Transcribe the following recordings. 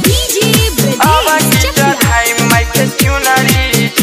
DJ Bradesh आवाज़ Chakla. चढ़ाई mike चुनरी जी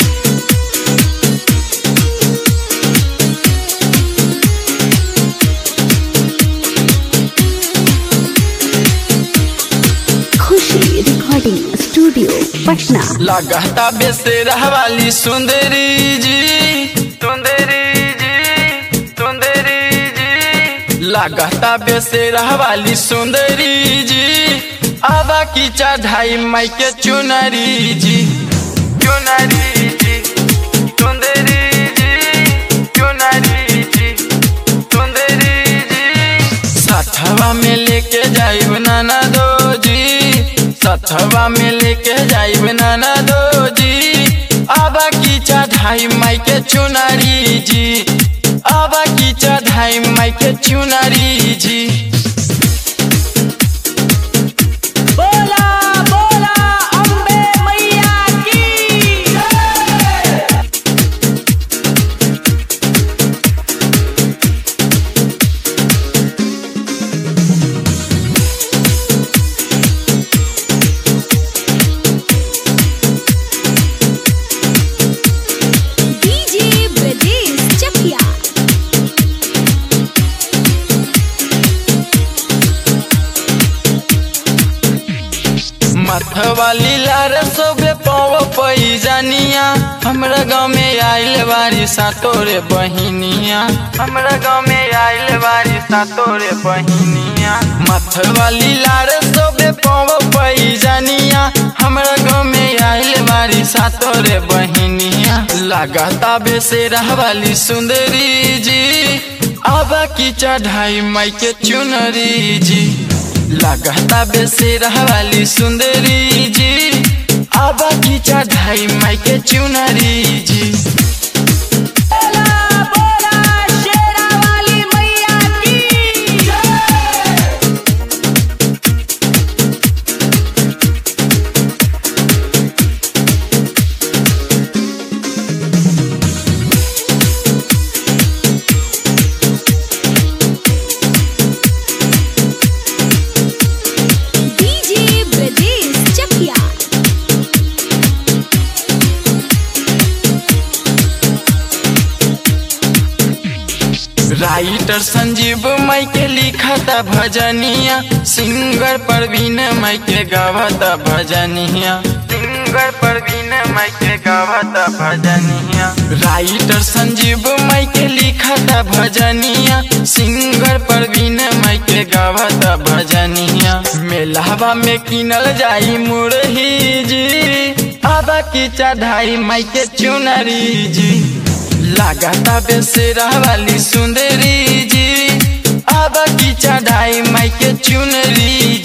खुशी रिकॉर्डिंग स्टूडियो पटना लगता बेसेरा वाली सुंदरी जी सुंदरी जी सुंदरी जी लगता बेसेरा वाली सुंदरी जी आवा की चढ़ाई माई के चुनरी जी चुनरी जी सुंदरी जी चुनरी जी सुंदरी जी सथवा में लेके जाइब नाना दो जी सथवा में लेके जाइब नाना दो जी आबा की चढ़ाई माई के चुनरी जी आबा की चढ़ाई माई के चुनरी जी बोला बोला अम्बे मैया की DJ Bradesh Chakla. मथवाली लार सोबे पाव पैजानिया हमरा गाँव में आइल बारी सातोरे बहिनिया हमरा गाँव में आइल बारी सातोरे बहिनिया मथवाली लार सोबे पाव पैजानिया हमरा गाँव में आइल बारी सातोरे बहिनिया लगाता बेसेरा वाली सुंदरी जी आबा की चढ़ाई माई के चुनरी जी लगता बेसेरा वाली सुंदरी जी आबा की चढ़ाई माई के चुनरी जी बोला बोला शेरा वाली मैया की DJ Bradesh Chakla. Writer Sanjeev माई के लिखता भजनिया सिंगर परवीन माई के गावता भजनिया सिंगर परवीन माई के गावता भजनिया राइटर संजीव माई के लिखता भजनिया सिंगर परवीन माई के गावता भजनिया मेलावा में किनल जाई मुरही जी आबा की चढ़ाई माई के चुनरी जी लगाता बेसेरा वाली सुंदरी जी आबा की चढ़ाई माई के चुनरी